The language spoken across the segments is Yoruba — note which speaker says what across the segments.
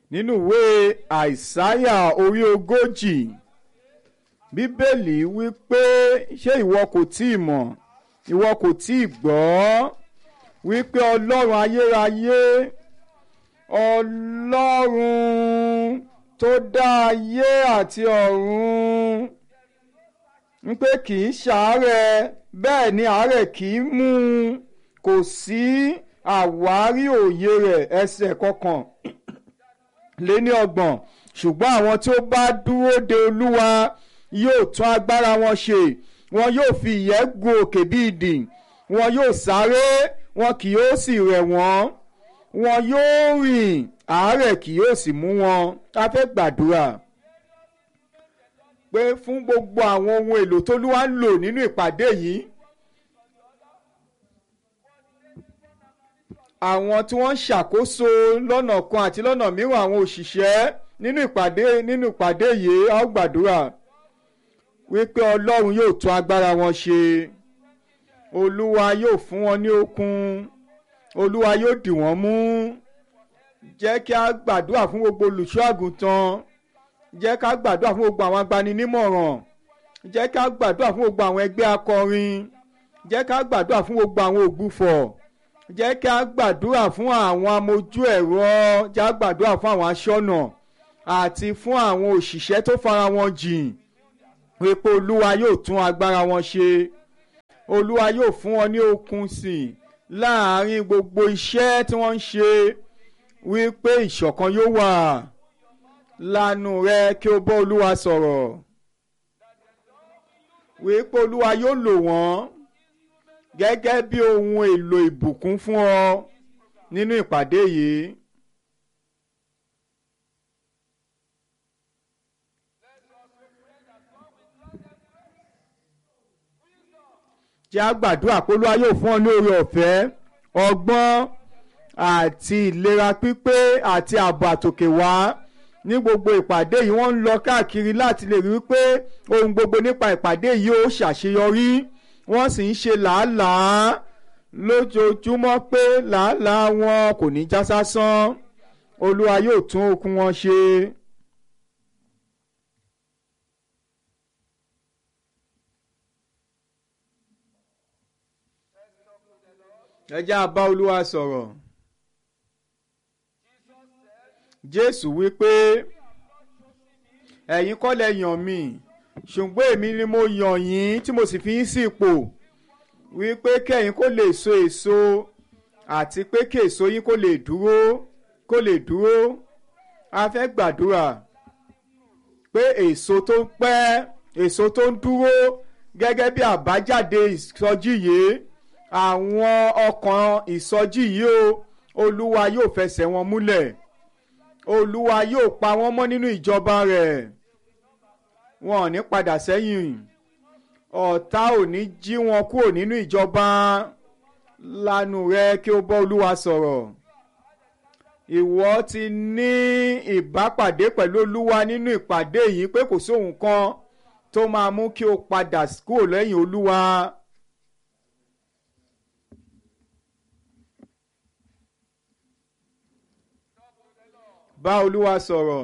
Speaker 1: nínú ìwé àìsáyà orí ogójì bíbélì wí pé ṣé ìwọ kò tí ì mọ̀ ìwọ kò tí ì gbọ́ wípé ọlọ́run ayérayé ọlọ́run tó dá ayé àti ọ̀run wípé kì í ṣàárẹ̀ bẹ́ẹ̀ ni àárẹ̀ kì í mú un kò sí àwárí òye rẹ̀ ẹsẹ̀ kọkàn lé ní ọgbọ̀n ṣùgbọ́n àwọn tí ó bá dúró de olúwa yóò tún agbára wọn ṣe wọn yóò fi ìyẹ́ gun òkè bí idì wọn yóò sáré wọn kì yóò sì rẹ̀ wọ́n wọn yóò rìn àárẹ̀ kì yóò sì mú wọn a fẹ́ gbàdúrà pé fún gbogbo àwọn ohun èlò t'Olúwa ń lò nínú ìpàdé yìí àwọn tí wọ́n ń ṣàkóso lọ́nà kan àti lọ́nà mìíràn àwọn òṣìṣẹ́ nínú ìpàdé nínú ìpàdé yìí a ó gbàdúrà wípé Ọlọ́run yóò tún agbára wọn ṣe Olúwa yóò fún wọn ní okun Olúwa yóò dì wọ́n mú jẹ́ kí a gbàdúrà fún gbogbo olùṣọ́ àgùntàn jẹ́ ká gbàdúrà fún gbogbo àwọn agbaninímọ̀ràn jẹ́ ká gbàdúrà fún gbogbo àwọn ẹgbẹ́ akọrin jẹ́ ká gbàdúrà fún gbogbo àwọn ògbufọ̀ jẹ́ ká gbàdúrà fún àwọn amójú ẹ̀rọ jẹ́ ká gbàdúrà fún àwọn aṣọ́nà àti fún àwọn òṣìṣẹ́ tó fara wọn jìn wípé olúwa yóò tún agbára wọn ṣe olúwa yóò fún wọn ní okun sí i láàárín gbogbo iṣẹ́ tí wọ́n ń ṣe wípé ìṣọ̀kan yóò wà lanu rẹ kí o bá olúwa sọ̀rọ̀ wípé olúwa yóò lò wọ́n gẹ́gẹ́ bí ohun èlò ìbùkún fún ọ nínú ìpàdé yìí. jẹ́ a gbàdúrà pé olúwa yóò fún ọ ní oore ọ̀fẹ́ ọgbọ́n àti ìlera pípé àti ààbò àtòkè wá ní gbogbo ìpàdé yìí wọ́n ń lọ káàkiri láti lè rí i pé ohun gbogbo nípa ìpàdé yìí ó ṣàṣeyọrí wọ́n sì ń ṣe làálàá lójoojúmọ́ pé làálàá wọn kò ní já sásán olúwa yóò tún okun wọn ṣe. ẹ jẹ́ a bá olúwa sọ̀rọ̀ jésù wípé ẹ̀yin kọ́ lẹ yàn mí ṣùgbọ́n èmi ni mo yàn yín tí mo sì fi yín sí ipò wípé kẹ́yìn kó lè so èso àti pé kí èso yín kó lè dúró kó lè dúró a fẹ́ gbàdúrà pé èso tó ń pẹ́ èso tó ń dúró gẹ́gẹ́ bí àbájáde ìsọjí yìí àwọn ọkàn ìsọjí yìí o olúwa yóò fẹsẹ̀ wọn múlẹ̀ olúwa yóò pa wọ́n mọ́ nínú ìjọba rẹ̀ wọn ò ní padà sẹ́yìn ọ̀tá ò ní jí wọn kúrò nínú ìjọba lanu rẹ kí o bọ́ olúwa sọ̀rọ̀ ìwọ ti ní ìbápàdé pẹ̀lú olúwa nínú ìpàdé yìí pé kò sóhun kan tó máa mú kí o padà kúrò lẹ́yìn olúwa. bá olúwa sọ̀rọ̀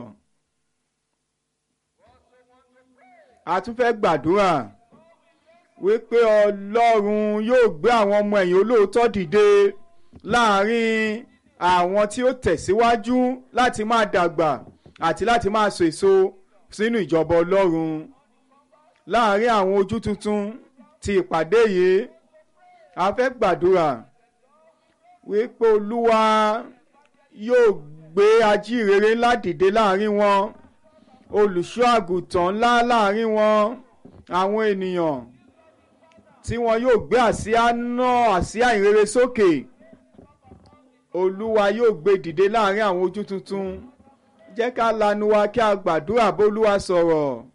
Speaker 1: a tún fẹ́ gbàdúrà wípé ọlọ́run yóò gbé àwọn ọmọ ẹ̀yìn olóòótọ́ dìde láàrin àwọn tí ó tẹ̀síwájú láti máa dàgbà àti láti máa so èso sínú ìjọba ọlọ́run láàrin àwọn ojú tuntun ti ìpàdé yìí a fẹ́ gbàdúrà wípé olúwa yóò gbé ajíhìnrere ńlá dìde láàrin wọn olùṣọ́ àgùntàn ńlá láàrin wọn àwọn ènìyàn tí wọn yóò gbé àsíá náà àsíá ìrere sókè olúwa yóò gbé dìde láàrin àwọn ojú tuntun jẹ́ ká lanu wa kí a gbàdúrà bólúwa sọ̀rọ̀.